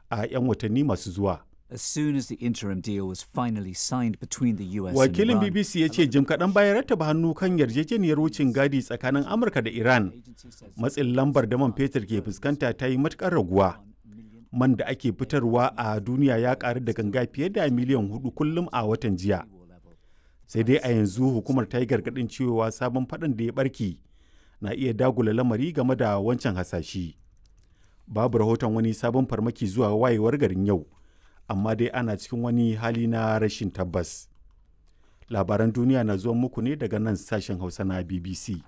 a 'yan watanni masu zuwa. As soon as the interim deal was finally signed between the US and Wakilin Iran, BBC ya ce jim kaɗan bayan rattaba hannu kan yarjejeniyar wucin gadi tsakanin Amurka da Iran, matsin lambar da man fetur ke fuskanta ta yi matuƙar raguwa. Man da ake fitarwa a duniya ya ƙaru da ganga fiye da miliyan hudu kullum a watan jiya. Sai dai a yanzu hukumar ta yi gargaɗin cewa sabon faɗin da ya ɓarke na iya dagula lamari game da wancan hasashi. Babu rahoton wani sabon farmaki zuwa wayewar garin yau. amma dai ana cikin wani hali na rashin tabbas. Labaran duniya na zuwan muku ne daga nan sashen Hausa na BBC.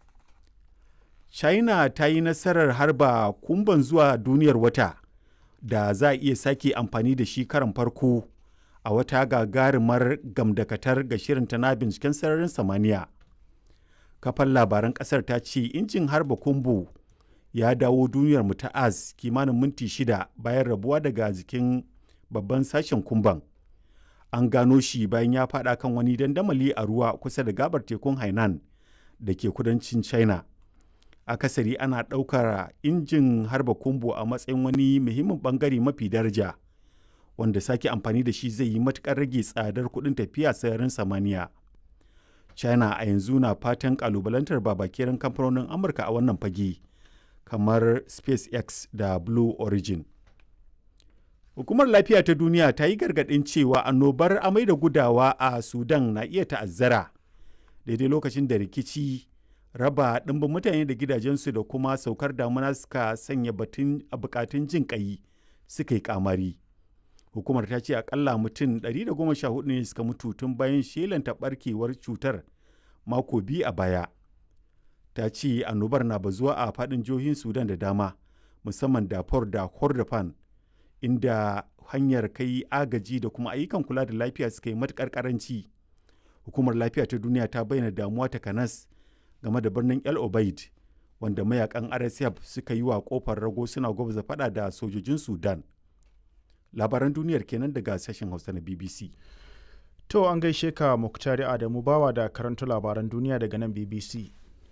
China ta yi nasarar harba kumban zuwa duniyar wata da za a iya sake amfani da shi karan farko a wata gagarumar gamdakatar ga shirinta na binciken sararin samaniya. Kafan labaran kasar ta ce injin harba kumbu ya dawo duniyar mu ta az kimanin minti shida bayan rabuwa daga jikin babban sashen kumban an gano shi bayan ya fada kan wani dandamali a ruwa kusa da gabar tekun hainan da ke kudancin china akasari ana ɗaukar injin harba kumbu a matsayin wani muhimmin bangare mafi daraja wanda sake amfani da shi zai yi matukar rage tsadar kuɗin tafiya sararin samaniya china a yanzu na fatan kalubalantar babakerin kamfanonin amurka a wannan fage kamar spacex da blue origin Hukumar Lafiya ta Duniya ta yi gargaɗin cewa annobar amai da gudawa a Sudan na iya ta'azzara daidai lokacin da rikici raba ɗimbin mutane da gidajensu da kuma saukar damuna suka sanya batun a bukatun jin ƙai suka yi kamari. Hukumar ta ce akalla mutum 114 ne suka mutu tun bayan shelanta barkewar cutar mako biyu a baya. Ta ce annobar na bazuwa a faɗin jihohin Sudan da dama musamman Darfur da Kordofan inda hanyar kai agaji da kuma ayyukan kula da lafiya suka yi matukar karanci hukumar lafiya ta duniya ta bayyana damuwa ta kanas game da birnin el obaid wanda mayakan rsf suka yi wa kofar rago suna gwabza fada da sojojin sudan labaran duniyar kenan daga sashen hausa na bbc To an gaishe ka Muktari Adamu bawa da karanta labaran duniya daga nan BBC.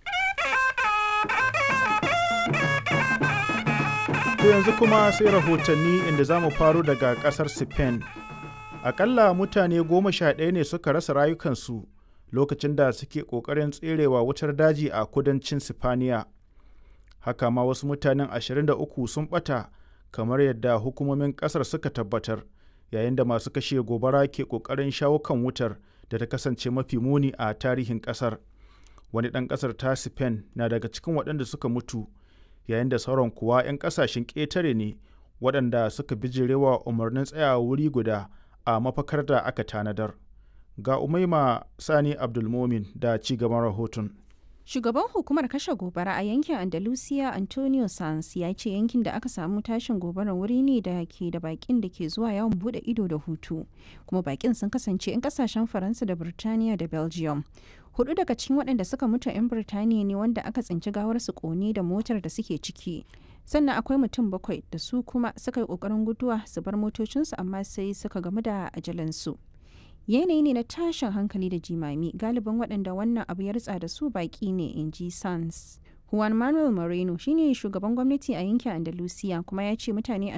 To yanzu kuma sai rahotanni inda za mu faro daga kasar Spain. Akalla mutane goma sha ɗaya ne suka rasa rayukansu lokacin da suke ƙoƙarin tserewa wutar daji a kudancin Sifaniya. Haka ma wasu mutanen 23 sun ɓata kamar yadda hukumomin ƙasar suka tabbatar yayin da masu kashe gobara ke ƙoƙarin shawo kan wutar da ta kasance mafi muni a tarihin ƙasar. Wani ɗan ƙasar ta Spain na daga cikin waɗanda suka mutu. yayin da sauran kuwa 'yan kasashen ƙetare ne waɗanda suka bijirewa umarnin tsayawa wuri guda a mafakar da aka tanadar. Ga Umaima Sani Abdulmomin da ci gaban rahoton. Shugaban hukumar kashe gobara a yankin Andalusia Antonio Sanz ya ce yankin da aka samu tashin gobarar wuri ne da ke da bakin da ke zuwa yawon bude ido da hutu, kuma bakin sun kasance 'yan kasashen Faransa da Birtaniya da Belgium. Hudu daga cikin waɗanda suka mutu 'yan Birtaniya ne wanda aka tsinci gawarsu kone da motar da suke ciki. Sannan akwai mutum bakwai da su kuma suka yi ƙoƙarin guduwa su bar motocinsu amma sai suka gamu da ajalansu. yanayi ne na tashin hankali da jimami galiban waɗanda wannan abu ya ritsa da su baƙi ne in ji sans juan manuel moreno shine shugaban gwamnati a yankin andalusiya kuma ya ce mutane